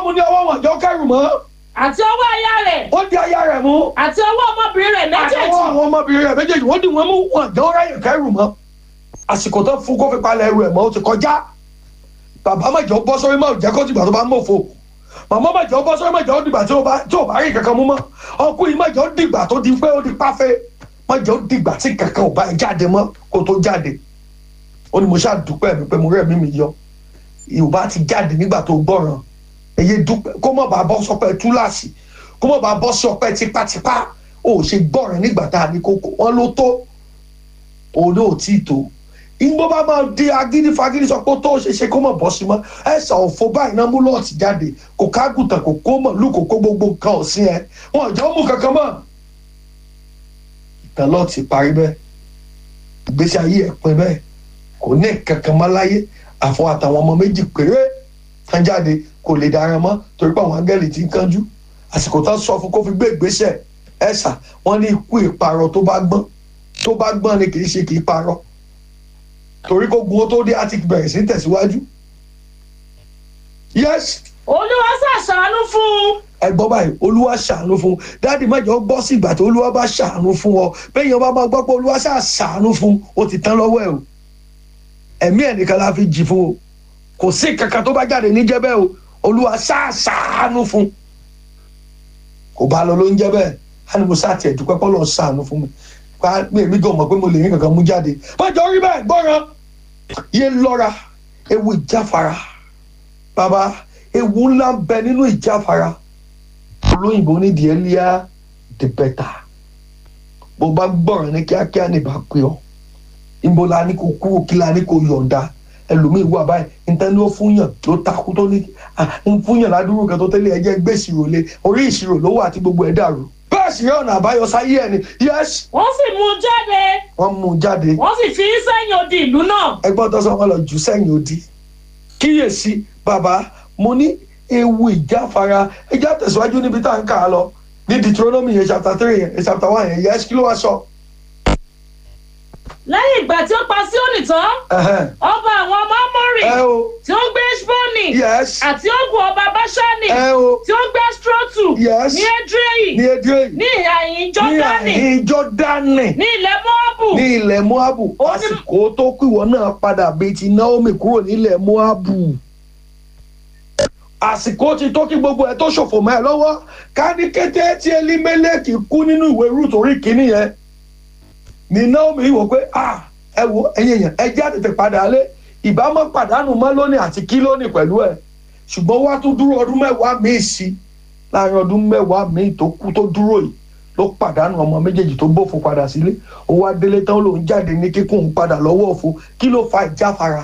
mú ní ọwọ́ wọn jọ kẹrù mọ́ àti ọwọ́ aya rẹ̀ ó di aya rẹ̀ mú àti ọwọ́ ọmọbìnrin rẹ̀ méjèèjì àtọwọ́ àwọn ọmọbìnrin rẹ̀ méjèèjì wọ́n dì wọ́n mú wọn jọ ráyè kẹrù mọ́ àsìkò tó fún kó fi palẹ̀ ẹrù ẹ̀ mọ́ ó ti kọjá bàbá mẹ́jọ bọ́ sórí mọ́ jẹ́ kó dìgbà tó bá mọ̀fo màmá mẹ́jọ bọ́ sórí mẹ́jọ dìgbà tí ó bá tí ò bá rí kankan mú mọ́ ọkùnrin mẹ́jọ dìgbà tó di pé ó di páfẹ́ mẹ́jọ dìgbà tí kankan ò bá ẹ jáde mọ́ kó tó jáde ó ní mo ṣáà dúpẹ́ mi pé mo rẹ̀ mí mi yọ ìwà ti jáde nígbà tó gbọ́ràn èyí dúpẹ́ kó mọ̀ bá bọ́ sọpẹ́ túláàsì kó mọ̀ bá bọ́ sọpẹ́ tipátipá ó ṣe gbọ́ràn nígbà tá a ní kókó wọn ló tó òun náà ò tí ì tó ìgbó bá máa di agídí fagídí sọ pé ó tó ṣe ṣe kó mọ̀ bọ́ sí mọ́ ẹ̀sà òfo báyìí náà mú lọ́ọ̀tì jáde kò kágùtàn kò kó mọ̀ lù kò kó gbogbo nǹkan ọ̀sìn ẹ̀ wọn ò jẹ́ ó mú kankan mọ́ ìtàn lọ́ọ̀tì parí bẹ́ẹ̀ ìgbésí ayé ẹ̀ pin bẹ́ẹ̀ kò ní kankan mọ́ láyé àfọ àtàwọn ọmọ méjì péré tán jáde kò lè dára mọ́ torí pé àwọn áńgẹ́lì ti ń kánjú àsìkò tán sọ fún kó fi gbé ìgbésẹ̀ ẹ̀sà wọ́n ní ikú ìparọ́ tó bá gbọ́n tó bá gbọ́n ni kì í ṣe kì í parọ́ torí kó gun ó tó dé á ti bẹ̀rẹ̀ sí tẹ̀síwájú. yes olúwa ṣàṣàánú fún un ẹ gbọ́ báyìí olúwa ṣàánú fún un dáàdì mẹ́jọ gbọ́ sí ìgbà tí olúwa bá ṣàánú fún ọ bẹ́ẹ̀ yẹn bá máa gbọ́ pé olúwa ṣáà ṣàánú fún un ó ti tán lọ́wọ́ ẹ̀ o ẹ̀mí ẹ̀ nìkan la fi jì fún o kò sí kankan tó bá jáde níjẹ́ bẹ́ẹ̀ o olúwa ṣáà ṣàánú fún un kò bá lọ ló ń jẹ́ bẹ́ẹ̀ á ní mo ṣáà tiẹ̀ dúpẹ́ pọ́ lọ ṣàánú fún mi pa mi èmi gan mọ̀ pé mo lè rí kankan mú jáde mọ́jọ rí bẹ́ẹ̀ gbọ́ràn yé lọ́ra ewu ìjáfara bàbá ewu ńlá ń bẹ nínú ìjáfara olóyìnbó ní the earlier the better bó bá gbọ́ràn ní kíákíá ní ìbá pé ọ ìbò la ní kó kúrò kí la ní kó yọ̀ǹda ẹlòmíì wà báyìí níta ni ó fúnyàn ló takú tó ní ń fúnyàn ládùúgbò kan tó tẹ́lẹ̀ ẹjẹ́ gbé ìṣirò lé orí ìṣirò ló wà àti gbogbo ẹ̀ dàrú bẹ́ẹ̀ sì rí ọ̀nà àbáyọ sáyé ẹ̀ ni yes wọ́n sì mú un jáde wọ́n mú un jáde wọ́n sì fi í sẹ́yìn odi ìlú náà ẹgbọ́n tó sọ wọn lọ jù sẹ́yìn odi kíyèsí bàbá mo ní ewu ìjáfara ẹjá tẹ̀síwájú níbi tá à ń kà á lọ ní Deuteronomy yẹn chapter three yẹn chapter one yẹn yes kí ló wá sọ. lẹ́yìn ìgbà tí ó pa Síónì tán Ẹhẹ́n. ọba àwọn ọmọ Ámórì ẹ o tí ó ń gbé Ẹ́ṣbónì yes àti Ógùn ọba Báṣánì ẹ o tí ó ń gbé Ẹ́ṣtrótù Yes. ní Édréyì ní edre ní ìhà ìhín ní Jọ́dánì àhín Jọ́dánì ní ilẹ̀ Móábù ní ilẹ̀ Moabu Ó ní- àsìkò tó kú ìwọ náà padà bíi ti Naomi kúrò nílẹ̀ Moabu àsìkò ti tó kí gbogbo ẹ̀ tó ṣòfò mọ́ ẹ lọ́wọ́ ká ní kété tí Elimeleki kú nínú ìwé Rúùtù orí kìíní yẹn ní Naomi wò pé ah ẹ wo ẹ̀yin èèyàn ẹ jẹ́ àtètè padà lé ìbámu pàdánù mọ́ lónìí àti kí lónìí pẹ̀lú ẹ̀ ṣùgbọ́n wá tún dúró ọdún mẹ́wàá míì sí láàrin ọdún mẹ́wàá míì tó kú tó dúró yìí ló pàdánù ọmọ méjèèjì tó bófo padà sílé ó wá délé tán lòún jáde ní kíkún padà lọ́wọ́ òfo kí ló fa ìjáfara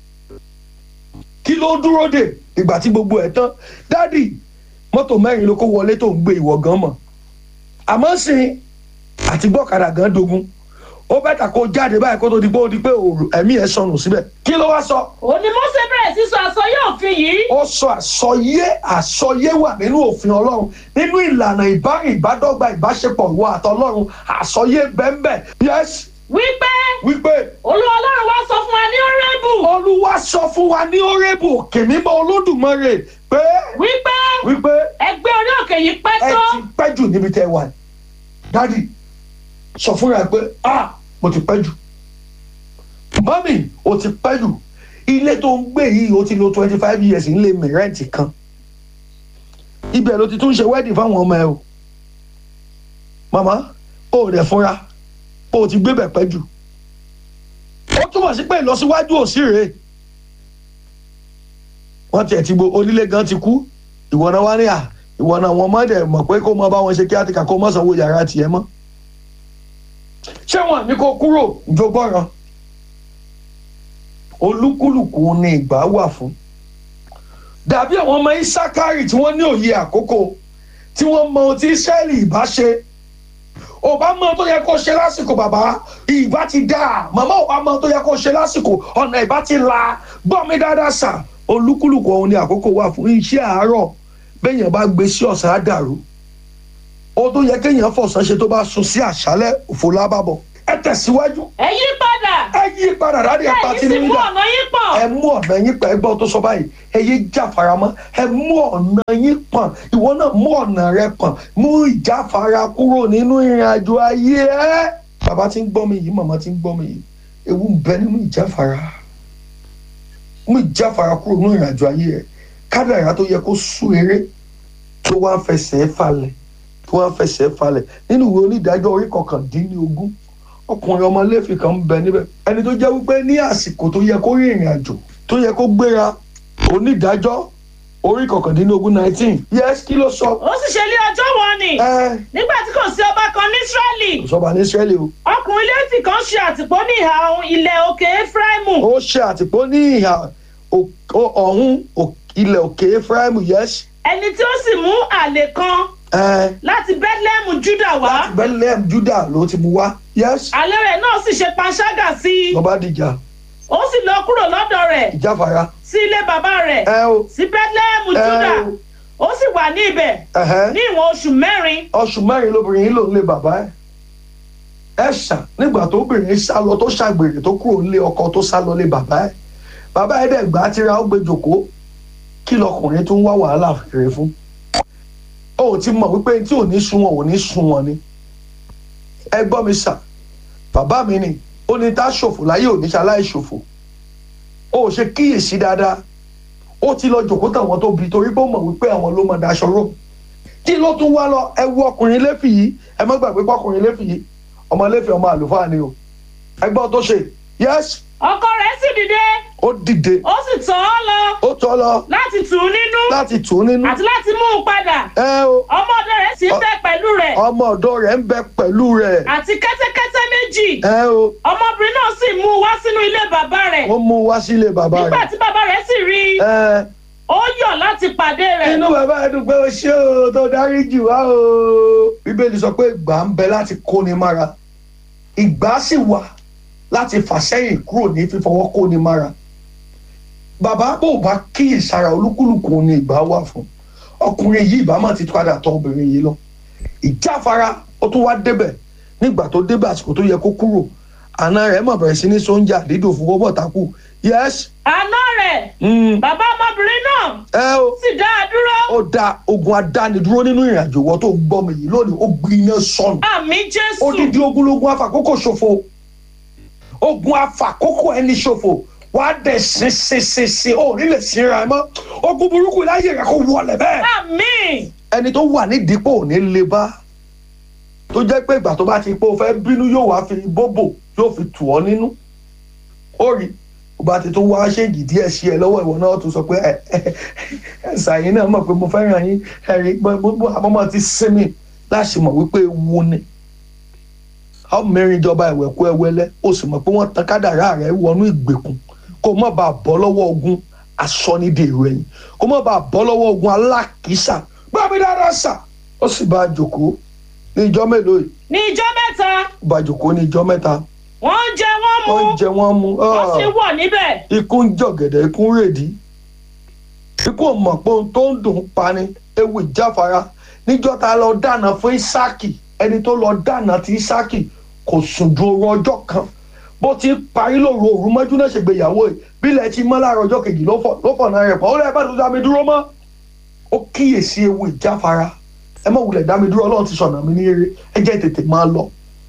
kí ló dúró dè ìgbà tí gbogbo ẹ̀ tán dádì mọ́tò mẹ́rin ló kó wọlé tó ń gbé ìwọ gan mọ̀ àmọ́ sìn àti gbọ́kadà gan dogun ó bẹ́tà kó jáde báyìí kó tó di pé ó di pé òòrùn ẹ̀mí ẹ̀ sọnù síbẹ̀ kí ló wá sọ òní Mósè bẹ̀rẹ̀ sí sọ àsọyé òfin yìí ó sọ àsọyé àsọyé wà nínú òfin ọlọ́run nínú ìlànà ìbárìn ìbádọ́gba ìbáṣepọ̀ ìwọ àtọlọ́run àsọyé bẹ́ẹ̀nbẹ́ẹ̀ yes wípé wípé Olúwa Ọlọ́run wá sọ fún wa ní Hórébù olúwa sọ fún wa ní orébù òkè mímọ́ olódùmarè pé wípé wípé ẹgbẹ́ orí òkè yìí pẹ́ ẹ tó ti pẹ́ jù níbi tẹ́ ẹ wà dádì sọ fúnra ẹ pé ah mo ti pẹ́ jù mọ́mì o ti pẹ́ jù ilé tó ń gbé yìí o ti lo twenty five years nílé mìrẹ́ǹtì kan ibẹ̀ ló ti tún ṣe wedding fáwọn ọmọ ẹ o màmá o ò dẹ̀ fúnra o ò ti gbé bẹ̀ pẹ́ jù ó túmọ̀ sí pé ìlọsíwájú ò sí rèé wọ́n tiẹ̀ ti bo onílé gan ti kú ìwọ náà wá ní à ìwọ náà wọn má dẹ̀ mọ̀ pé kó mọ bá wọn ṣe kí á ti kà kó mọ̀ sanwó yàrá tiẹ̀ mọ́ ṣé wọn ní kó kúrò jogbọ́ràn olúkúlùkù ni ìgbà wà fún dàbí àwọn ọmọ isakari tí wọ́n ní òye àkókò tí wọ́n mọ ohun tí israẹli ìbá ṣe ò bá mọ ohun tó yẹ kó ṣe lásìkò bàbá ìbá ti dà màmá ò bá mọ ohun tó yẹ kó ṣe lásìkò ọ̀nà ìbá ti la gbọ́ mi dáadáa sà olúkúlùkù ọ̀hún ni àkókò wà fún iṣẹ́ àárọ̀ béèyàn bá gbé sí ọ̀sán á dàrú ó tó yẹ kéèyàn fọ̀sán ṣe tó bá sùn sí àṣálẹ́ òfò lábàbọ̀ ẹ tẹ̀síwájú ẹ yí padà ẹ yí padà dáadé ẹ ẹ pa yí tí sì nínú mú dà ọ̀nà yín pọ̀ ẹ mú ọ̀nà yín pọ̀ ẹ gbọ́ tó sọ báyìí ẹ yé jáfara mọ́ ẹ mú ọ̀nà yín pọ̀n ìwọ náà mú ọ̀nà rẹ pọ̀n mú ìjáfara kúrò nínú ìrìn àjò ayé ẹ. bàbá tí ń gbọ́ mi yìí màmá tí ń gbọ́ mi yìí ewu ń bẹ nínú ìjáfara mú ìjáfara kúrò nínú ìrìn àjò ayé ẹ kádàrá tó yẹ kó sú eré tó wá ń fẹsẹ̀ falẹ̀ tó wá ń fẹsẹ̀ falẹ̀ nínú ìwé onídàájọ́ orí kọkàndínlógún ọkùnrin ọmọ lẹ́fì kan ń bẹ níbẹ̀ ẹni tó jẹ́ wípé ní àsìkò tó yẹ kó rí ìrìn àjò tó yẹ kó gbéra onídàájọ́ orí kọkàndínlógún nineteen yes kí ló sọ ó sì ṣe lé ọjọ́ wọn ni ẹ nígbà tí kò sí ọba kan ní israẹli kò sọba ní israẹli o ọkùnrin létí kan ṣe àtìpó ní ìhà ilẹ̀ òkè efraimu ó ṣe àtìpó ní ìhà ò- ò- ọ̀hún ò- ilẹ̀ òkè ephraim yes ẹni tí ó sì mú àlè kan ẹ láti bethlehem juda wá bethlehem judah ló ti mú wá yes àlè rẹ̀ náà sì ṣe panṣágà sí i lọ́ba dìjà ó sì lọ kúrò lọ́dọ̀ rẹ̀ ìjáfara sí ilé bàbá rẹ̀ ẹ o sí bethlehem ẹ juda o ó sì wà ní ibẹ̀ ẹhẹ. ní ìwọ̀n oṣù mẹ́rin oṣù mẹ́rin lóbìnrin yìí ló ń lé bàbá ẹ̀ ẹ ṣà nígbà tó obìnrin sá lọ tó ṣàgbèrè tó kúrò nílé ọkọ tó sá lọ lé bàbá ẹ̀ bàbá ẹ̀ dẹ̀ gbà á tíra ó gbé jòkó kí lọkùnrin tó ń wá wàhálà kiri fún ó ti mọ̀ wípé tí ò ní sun wọn ò ní sun wọn ni ẹ gbọ́ mi ṣà bàbá mi ni ó ní tá ṣòfò láyé ò ní ṣaláì ṣòfò ó ò ṣe kíyèsí dáadáa ó ti lọ jòkó tàwọn tó bi torí pé ó mọ̀ wípé àwọn ló mọ̀ daṣọ rò kí ló tún wá lọ ẹ wo ọkùnrin lẹ́fì yìí ẹ má gbàgbé pé ọkùnrin lẹ́fì yìí ọmọ lẹ́fì ọmọ àlùfáà ni o ẹgbọ́n tó ṣe yes ọkọ rẹ̀ sì dìde ó dìde ó sì tọ̀ ọ́ lọ ó tọ́ lọ láti tù ú nínú láti tù ú nínú àti láti mú un padà ẹ o ọmọ ọ̀dọ̀ rẹ̀ sì ń bẹ pẹ̀lú rẹ̀ ọmọ ọ̀dọ́ rẹ̀ ń bẹ pẹ̀lú rẹ̀ àti kẹ́tẹ́kẹ́tẹ́ méjì ẹ o ọmọbìnrin náà sì mú un wá sínú ilé bàbá rẹ̀ ó mú un wá sílé bàbá nígbà rẹ̀ tí bàbá rẹ̀ sì rí i ẹ ó yọ̀ láti pàdé rẹ̀ inú bàbá ẹ dùn pé o ṣé o tó dárí jù wá o bíbélì sọ pé ìgbà ń bẹ láti kóni mára ìgbà sì wà láti fà sẹ́yìn kúrò ní fífọwọ́ kóni mára bàbá bò bá kíyèsára olúkúlùkù ni ìgbà wà fún ọkùnrin yìí ìbá má ti padà tọ obìnrin yìí lọ ìjáfara ó tún wá débẹ̀ nígbà tó débẹ̀ àsìkò tó yẹ kó kúrò àna rẹ̀ mọ̀ bẹ̀rẹ̀ sí ní sóúnjà dídò fún owó bọ̀tàkù yes àná rẹ̀ mm, bàbá ọmọbìnrin náà ẹ o sì dá a dúró ó da ogun adánidúró nínú ìrìnàjò wọ tó ń gbọ́ mi yìí lónìí ó gbiná sọnù àmì jésù odidi ogunlogun afàkókò ṣòfò ogun afàkókò ẹni ṣòfò wàá dẹ̀ sin sin sin sin ó nílẹ̀ sinra ẹ mọ́ ogun burúkú láyé rẹ kó wọlé bẹ́ẹ̀ àmì ẹni tó wà nídìí pò ní lè bá tó jẹ́ pé ìgbà tó bá ti pé o fẹ́ bínú yóò wá fi bóbò yóò fi tù ọ́ nínú ó rí o bá ti tó wá ṣéǹgì díẹ̀ sí ẹ lọ́wọ́ ìwọ náà tó sọ pé ẹ ẹ ẹ ṣàyìn náà mọ̀ pé mo fẹ́ràn yín ẹ̀rí gbogbo àmọ́mọ́ ti sinmi láti mọ̀ wípé ewu ni a ó mẹ́rin ìjọba ìwẹ̀kú ẹwẹ́lẹ́ o sì mọ̀ pé wọ́n tan kádàrá rẹ̀ wọnú ìgbèkùn kó o má bàa bọ́ lọ́wọ́ ogun asọ́nidèrò ẹ̀yìn kó o má bàa bọ́ lọ́wọ́ ogun alákìísà bábí dáadáa sà ó sì bá a jòkó ní ìjọ mélòó yìí ní ijọ́ mẹ́ta ó bá a jòkó ní ìjọ mẹ́ta wọ́n ń jẹ wọ́n mu wọ́n jẹ wọ́n mu wọ́n sì ah, wọ̀ níbẹ̀ ikú ń jọ̀gẹ̀dẹ̀ ikú ń rèdí ikú ò mọ̀ pé ohun tó ń dùn ún pa ni ewu ìjáfara níjọ́ ta lọ dáná fún Ísáàkì ẹni tó lọ dáná ti Ísáàkì kò sùn ju òru ọjọ́ kan bó ti ń parí lóru òru mọ́jú náà ṣègbéyàwó ẹ̀ bílẹ̀ ti mọ́ láàárọ̀ ọjọ́ kejì ló fọ̀ ló fọ̀ náà rẹ̀ pọ̀ ó lẹ́ẹ̀ bá tó dá mi dúró mọ́ ó kíyèsí ewu ìjáfara ẹ má wulẹ̀ dá mi dúró ọlọ́run ti sọ̀nà mi ní eré ẹ jẹ́ tètè máa lọ.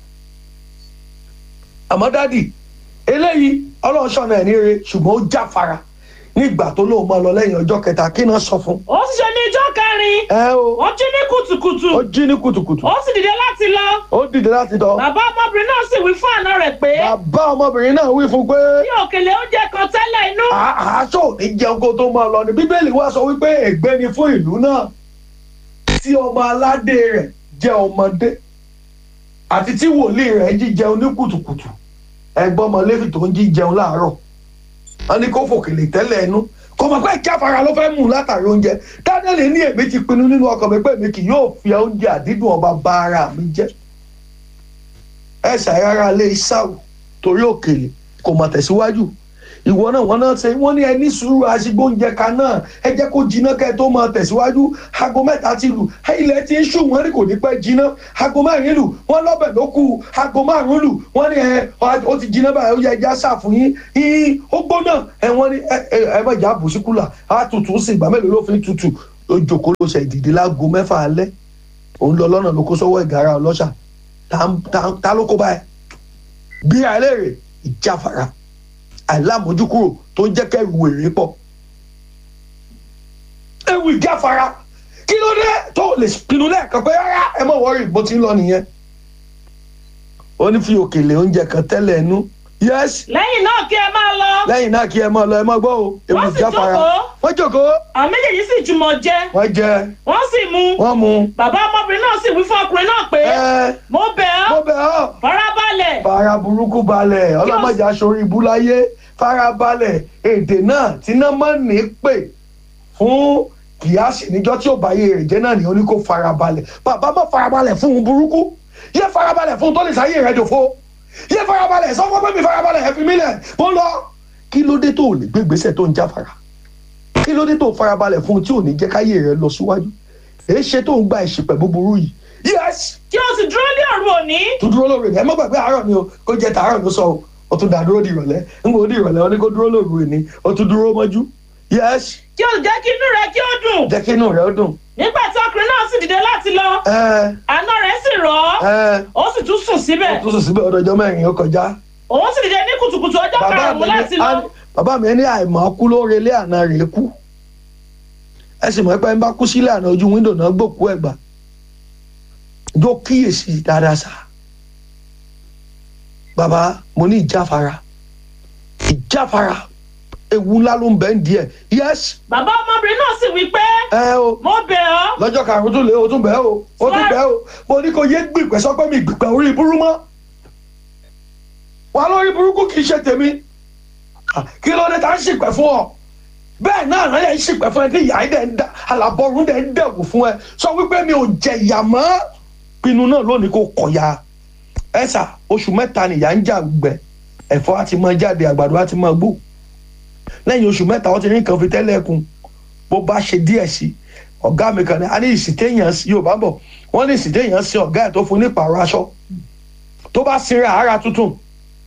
àmọ́ dádì eléyìí ọlọ́run sọ̀nà ẹ̀ ní eré ṣùgbọ́n ó jáfara nígbà tó lóun máa lọ lẹ́yìn ọjọ́ kẹta kí náà sọ fún. ó sì ṣe ní ijọ́ kẹrin ẹ o wọ́n jí ní kùtùkùtù ó jí ní kùtùkùtù ó sì dìde láti lọ ó dìde láti dán. bàbá ọmọbìnrin náà sì wí fún àna rẹ̀ pé bàbá ọmọbìnrin náà wí fún pé bí òkèlè oúnjẹ kan tẹ́lẹ̀ inú àásọ ò ní jẹun kó tó máa lọ ní bíbélì wá sọ wípé ègbé ni fún ìlú náà tí ọmọ aládé rẹ̀ jẹ́ ọmọdé àti tí wòlíì rẹ̀ jíjẹun ní kùtùkùtù ẹ̀gbọ́n ọmọ lẹ́fì tó ń jíjẹun láàárọ̀ wọn ní kó fòkèlè tẹ́lẹ̀ ẹnu kò mọ̀ pé ìjáfara ló fẹ́ mú un látàrí oúnjẹ daniel ní èmi ti pinnu nínú ọkàn mi pé èmi kì yóò fi oúnjẹ àdídùn ọba bá ara mi jẹ́ ẹ ṣàyàrá lé ìsáwù torí òkèlè kò mọ̀ tẹ̀síwájú ìwọ náà wọn náà ṣe wọn ní ẹni sùúrù aṣígbóúnjẹ kan náà ẹ jẹ́ kó jiná kẹ́ ẹ tó máa tẹ̀síwájú aago mẹ́ta ti lù ilẹ̀ ti ń ṣù wọ́n ní kò ní pẹ́ jiná aago mẹ́rin lù wọ́n lọ́bẹ̀ ló kù aago márùn-ún lù wọ́n ní ẹ ó ti jiná báyìí ó yẹ ẹja ṣàfù yín yín ó gbóná ẹ wọ́n ní ẹ ẹ ẹ bẹ̀jà bù sí kúlà á tutù sí ìgbà mélòó ló fi tutù ó jòkó ló ṣe ìdìdí láago mẹ́fà alẹ́ òun lọ lọ́nà ló kó sọ́wọ́ ìgárá ọlọ́ṣà ta ló kó báyìí bí àìlèrè ìjáfara àìlámójúkúrò tó ń jẹ́ kẹ́rù wèrè pọ̀ ewu ìjáfara kí ló dé tó lè pinnu lẹ́ẹ̀kan pé rárá ẹ mọ̀ wọ́rì bó ti ń lọ nìyẹn ó ní fi òkèlè oúnjẹ kan tẹ́lẹ̀ ẹnu yes lẹ́yìn náà kí ẹ máa lọ. lẹ́yìn náà kí ẹ máa lọ ẹ máa gbọ́ o ewu Wọ́n sì ìjáfara jókòó. wọ́n jókòó àwọn méjèèjì sì jùmọ̀ jẹ wọ́n jẹ wọ́n sì mu. wọ́n mu bàbá ọmọbìnrin náà sì wí fún ọkùnrin náà pé ẹ mo bẹ̀ mo ọ́ bẹ̀ ọ́ farabalẹ̀ fara burúkú balẹ̀ ọlọ́mọdé aṣorí ibú láyé fara balẹ̀ èdè náà tí náà máa ń ní pè fún kìyàsì níjọ́ tí ò bá yé rẹ̀ jẹ́ náà ni ó ní kó fara balẹ̀ bàbá má fara balẹ̀ fún un burúkú yé fara balẹ̀ fún un tó lè sáyé rẹ̀ dòfo yé fara balẹ̀ sọ fún pé mi fara balẹ̀ ẹ fi mí lẹ̀ mo lọ. kí ló dé tó o lè gbé ìgbésẹ̀ tó ń jáfara kí ló dé tó o fara balẹ̀ fún un tí ò ní jẹ́ káyé rẹ̀ lọ síwájú èé ṣe tó ń gba ìṣìpẹ̀ búburú yìí yes kí o sì dúró ní òru òní tó dúró lóru rẹ̀ ẹ má gbàgbé àárọ̀ ni o kó jẹ tàárọ̀ ló sọ o ó tún dá dúró di ìrọ̀lẹ́ ń gbọ́ di ìrọ̀lẹ́ ó ní kó dúró lóru rẹ̀ ni ó tún dúró mọ́jú yes kí o jẹ́ kí inú rẹ kí ó dùn jẹ́ kí inú rẹ̀ ó dùn nígbà tí ọkùnrin náà sì dìde láti lọ ẹ àná rẹ̀ sì rọ̀ ọ́ ẹ ó sì tún sùn síbẹ̀ ó tún sùn síbẹ̀ ọdọọjọ́ mẹ́rin ó kọjá òun sì dìde ní kùtùkùtù ọjọ́ bàbá mi karùn-ún láti ní lọ á- bàbá mi ní àìmọ̀ kú ló relé àná rẹ̀ kú ẹ sì mọ̀ pé ń bá kú sílẹ̀ àná ojú wíńdò náà gbòkú ẹ̀gbà jó kíyèsí dáadáa sá bàbá mo ní ìjáfara ìjáfara ewu ńlá ló ń bẹ ń díẹ̀ yes bàbá ọmọbìnrin náà sì wí pé ẹ o mo bẹ̀ ọ́ lọ́jọ́ karùn-ún tún lé o tún bẹ́ẹ̀ o o tún bẹ́ẹ̀ o mo ní kó yé gbìpẹ́ sọ pé mi gbìpẹ́ orí burú mọ́ wà lórí burúkú kì í ṣe tèmi Ah, kí ló dé tá ń ṣìpẹ́ fún ọ bẹ́ẹ̀ náà náà yẹn ń ṣìpẹ́ fún ẹ kí ìyá dẹ̀ ń dá àlàbọ̀rún dẹ̀ ń dẹ̀wò fún ẹ sọ wípé mi ò jẹ ìyà mọ́ pinnu náà lónìí kò kọ̀ya ẹ sà oṣù mẹ́ta nìyà ń jà gbẹ ẹ̀fọ́ á ti máa jáde àgbàdo á ti máa gbó lẹ́yìn oṣù mẹ́ta wọ́n ti rí nǹkan fi tẹ́lẹ̀ kùn bó bá ṣe díẹ̀ sí ọ̀gá mi kan ní a ní ìsìtéèyàn sí yorùbá bọ̀ wọ́n ní ìsìtéèyàn sí ọ̀gá ẹ̀ tó fún ní pààrọ̀ aṣọ tó bá sinra ara tuntun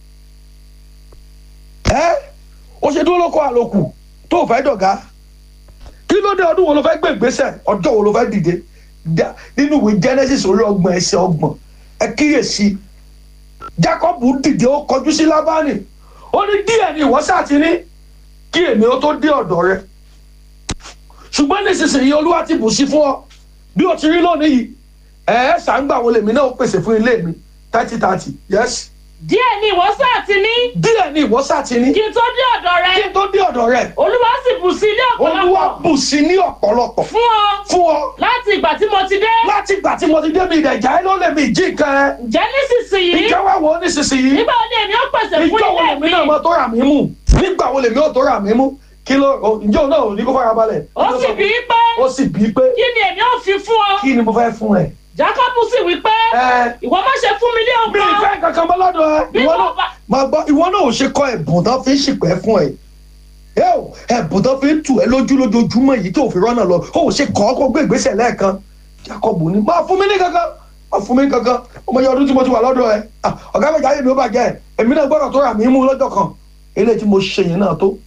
ẹ́ ó ṣe dúró lóko àlòkù tó fẹ́ dọ̀gá kí ló dé ọdún wo ló fẹ́ gbé ìgbésẹ̀ ọjọ́ wo ló fẹ́ dìde Dá- nínú ìwé genesis orí ọgbọ̀n ẹsẹ̀ ọgbọ̀n ẹ kíyèsí jacob dìde ó kọjú sí lábánì ó ní díẹ̀ ni ìwọ sáà ti ní kí èmi ó tó dé ọ̀dọ̀ rẹ ṣùgbọ́n nísinsìnyí olúwa ti bù sí fún ọ bí o ti rí lónìí yìí ẹ ẹ ṣàǹgbà wo lèmi náà ó pèsè fún ilé mi thirty thirty yes díẹ̀ ni ìwọ sáà ti ní díẹ̀ ni ìwọ sáà ti ní kí n tó dé ọ̀dọ̀ rẹ kí n tó dé ọ̀dọ̀ rẹ olúwa sì bù sí ilé olúwa ọ̀pọ̀lọpọ̀ bù sí ní ọ̀pọ̀lọpọ̀ fún ọ fún ọ láti ìgbà tí mo ti dé láti ìgbà tí mo ti débi ìdẹ̀jà ẹ ló lè mi jí nǹkan ẹ ǹjẹ́ nísinsìnyí ìjọ wa wo nísinsìnyí nígbà wo ni èmi ó pèsè fún ìjọ wo ilé lèmi mi náà máa tó rà mí mú nígbà wo lèmi ó tó rà mí mú kí ló o- ǹjẹ́ òun náà ò ní kó fara balẹ̀ ó sì bí i pé ó sì bí i pé kí ni èmi ó fi fún ọ kí ni mo fẹ́ fún ẹ. jákọ́bù sì wí pé ẹ ìwọ má ṣe fún mi ní mi ì ọgbọ́n fẹ́ kankan mọ́ lọ́dọ̀ ẹ bí ìwọ mo náà bá máa gbọ́ ìwọ náà ò ṣe kọ́ ẹ̀bùn tán fi ń ṣìpẹ́ fún ẹ ẹ ò ẹ̀bùn tán fi ń tù ẹ lójú lójoojúmọ́ yìí tó fi rọ́nà lọ ó ò ṣe kọ́ ọ́ kó gbé ìgbésẹ̀ lẹ́ẹ̀kan Jacob ní máa fún mi ní kankan máa fún mi ní kankan ọmọ yẹn ọdún tí mo ti wà lọ́dọ̀ ẹ Ah, ọ̀gá mi jáde mi ó bàjẹ́ ẹ èmi náà gbọ́dọ̀ tó rà mí mú lọ́jọ́ kan eléyìí tí mo ṣe yẹn náà tó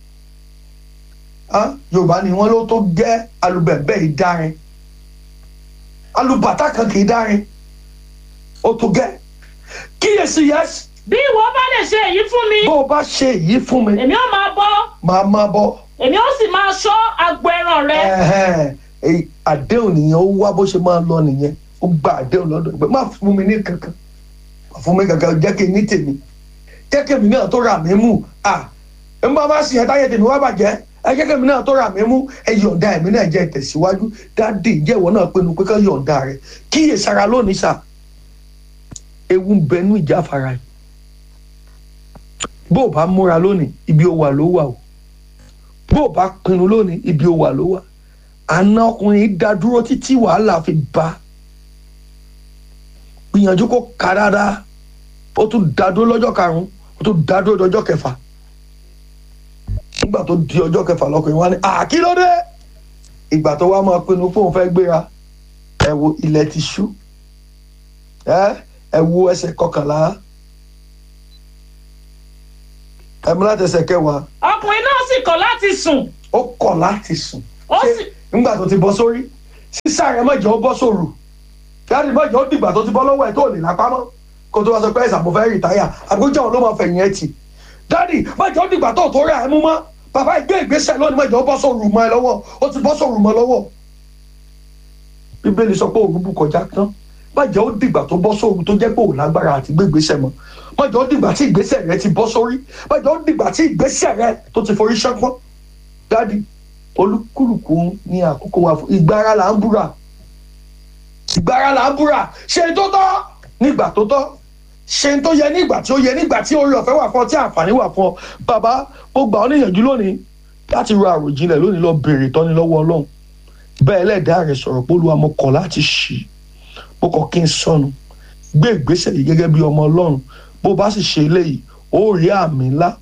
Ah, Yorùbá ni wọ́n ló tó gẹ́ alùbẹ̀bẹ̀ ìdárin alùbàtà kan kì í dárin ó tó gẹ́ kíyèsí yẹsì bí ìwọ bá lè ṣe èyí fún mi bó o bá ṣe èyí fún mi èmi ó máa bọ́ máa máa bọ́ èmi ó sì máa ṣọ́ agbo ẹran rẹ ẹ̀hẹ́n, èyí àdéhùn nìyẹn ó wá bó ṣe máa lọ nìyẹn ó gba àdéhùn lọ́dọ̀ ìgbẹ́ má fún mi ní kankan má fún mi kankan jẹ́ kí n ní tèmi jẹ́ kí èmi náà tó rà mí mú à ń bá má sì yẹn táyé tèmi wá bàjẹ́ ẹ jẹ́ kí èmi náà tó rà mí mú ẹ yọ̀ǹda èmi náà jẹ́ tẹ̀síwájú dáàdì ìjẹ́ ìwọ náà pinnu pé ká yọ̀ǹda rẹ̀ kíyè sára lónìí sà ewu ń bẹnu ìjáfara yìí bó o bá múra lónìí ibi ó wà ló wà o bó o bá pinnu lónìí ibi ó wà ló wà àna ọkùnrin dá dúró títí wàhálà fi bá gbìyànjú kó ka dáadáa ó tún dá dúró lọ́jọ́ karùn-ún ó tún dá dúró lọ́jọ́ kẹfà nígbà tó di ọjọ́ kẹfà lọkùnrin wá ní àkílódé ìgbà tó wá máa pinnu pé òun fẹ́ gbéra ẹ wo ilẹ̀ ti ṣú ẹ ẹ wo ẹsẹ̀ kọkànlá ẹ mú láti ẹsẹ̀ kẹwàá ọkùnrin náà sì kọ̀ láti sùn ó kọ̀ láti sùn ó Ṣé sì nígbà tó ti bọ́ sórí sísá rẹ̀ mọ̀jọ́ ó bọ́ sóru dáàdì mọ̀jọ́ ó dìgbà tó ti bọ́ lọ́wọ́ ẹ̀ tó lè lápá mọ́ kó tó wá sọ pé ẹ̀sà mo fẹ́ rìtáyà àbújá òun ló máa fẹ̀yìn ẹ̀ tì dáàdì mọ̀jọ́ ó dìgbà tó tó rà ẹ̀ mú mọ́ bàbá ìgbé ìgbésẹ̀ lónìí mọ̀jọ́ ó bọ́ sóru mọ́ ẹ lọ́wọ́ ó ti bọ́ sóru mọ́ lọ́wọ́ bíbélì sọ pé òru bù kọjá tán mọ̀jọ́ ó dìgbà tó bọ́ sóru tó jẹ́ pé òun lágbára àti gbé ìgbésẹ̀ mọ́ mọ̀jọ́ ó dìgbà tí ìgbésẹ̀ rẹ ti bọ́ sórí mọ̀jọ́ ó dìgbà tí ìgbésẹ̀ rẹ tó ti forí ṣánpọ́n dáàdì olúkúlùkù ní àkókò wa fún ìgbára là ń búra ìgbára là ń búra ṣe tó tọ́ nígbà tó tọ́ ṣe tó yẹ nígbà tí ó yẹ nígbà tí orí ọ̀fẹ́ wà fún ọ tí àǹfààní wà fún ọ bàbá mo gbà ọ́ níyànjú lónìí láti ro àròjinlẹ̀ lónìí lọ béèrè tọ́ni lọ́wọ́ ọlọ́run bẹ́ẹ̀ lẹ́ẹ̀dá rẹ̀ sọ̀rọ̀ pé olúwa mo kọ̀ láti ṣì mo kọ̀ kí n sọnù gbé ìgbésẹ̀ yìí gẹ́gẹ́ bí ọmọ ọlọ́run bó bá sì ṣe eléyìí ó rí àmì ńlá